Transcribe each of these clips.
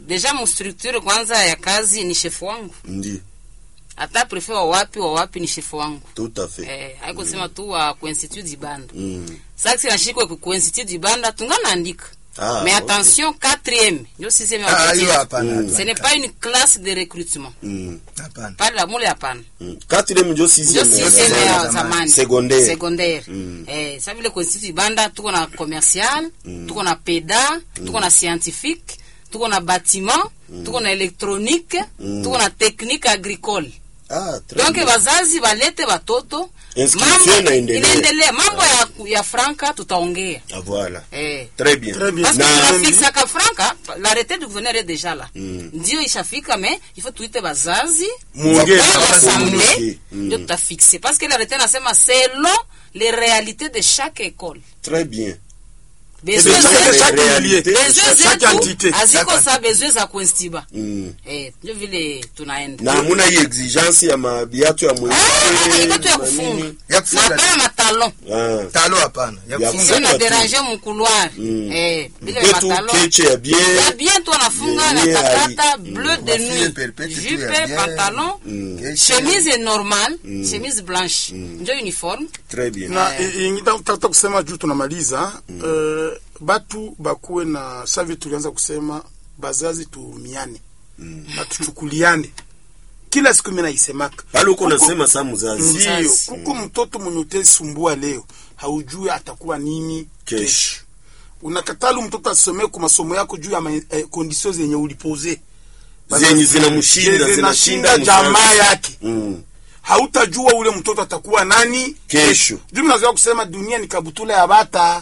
deja mustructure kwanza ya kazi ni shefu wangu Ndi. hata prefe wa wapi wa wapi ni shefu wangu Tout à fait. eh, haikusema tu wa kuinstitut dibanda Mm. sasa nashikwe ku institut dibanda tunganaandika Ah, mais ok. attention quatrième ndio sixième Ah, hiyo objectif hapana. Mm. ce n'est pas une classe de recrutement Mm. Hapana. pale la mule hapana Mm. Quatrième ndio ndio sixième. sixième zamani. ya zamani Secondaire. secondaire Mm. eh sa vile constitut banda tuko na commercial tuko na peda tuko na scientifique tuko na bâtiment tuko na électronique tuko na technique agricole Ah, très donc bien. wazazi walete watoto Inscription Mambo- inaendelea. inaendelea mambo ya, ya franka tutaongea Ah, voilà. eh Très bien. Très bien. parce que Na- tunafixaka franka l'arrêté du gouverneur est déjà là Mm. ndio ishafika mais il faut tuite bazazi Muongee Wapanga na wazazi. assemblée Mm. ndio tutafixe parce que l'arrêté nasema selon les réalités de chaque école Très bien. besoin besoin zetu- de chaque réalité, milieu. besoin chaque zetu entité. haziko Chaque sa besoin za kuinstiba Mm. eh ndio vile tunaenda na hamuna hii exigence ya mabiatu ya mweupe, Ah, ikato ya na kufunga nini. Ya na kufunga. pala matalon Ah. Talo hapana. Ya Ya kufunga. sio na tu. déranger mu couloir Mm. eh vile Kwetu matalon keche ya bien. ya bien tu anafunga na Yenye takata hai- bleu de Mafile nuit perpète tu ya jupe bien. pantalon Mm. Keshe. chemise est normale chemise blanche ndio uniforme Très bien. na Eh. i- ingine nataka kusema juu tunamaliza eh, batu bakuwe na savi tulianza kusema bazazi tuumiane na tuchukuliane kila siku mimi naisemaka Pale uko Kuko- unasema saa mzazi. ndio Mzazi. kuko mtoto mwenye utasumbua leo haujui atakuwa nini Kesho. unakatalu mtoto asomee kwa masomo yako juu ya ma, eh, kondisio zenye ulipoze Zenye zinamshinda, Zenye zinashinda jamaa mzazi. yake Mm. hautajua ule mtoto atakuwa nani Kesho. juu mnazoea kusema dunia ni kabutula ya bata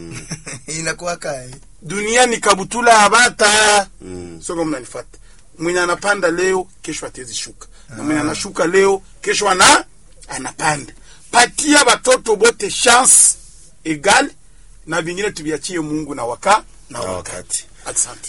Inakuwa kai. dunia ni kabutula ya bata Mm. soko mnanifata mwenye anapanda leo kesho atezi shuka na mwenye anashuka leo kesho ana anapanda patia watoto bote chance egal na vingine tuviachie mungu na waka na Na wakati wakati. asante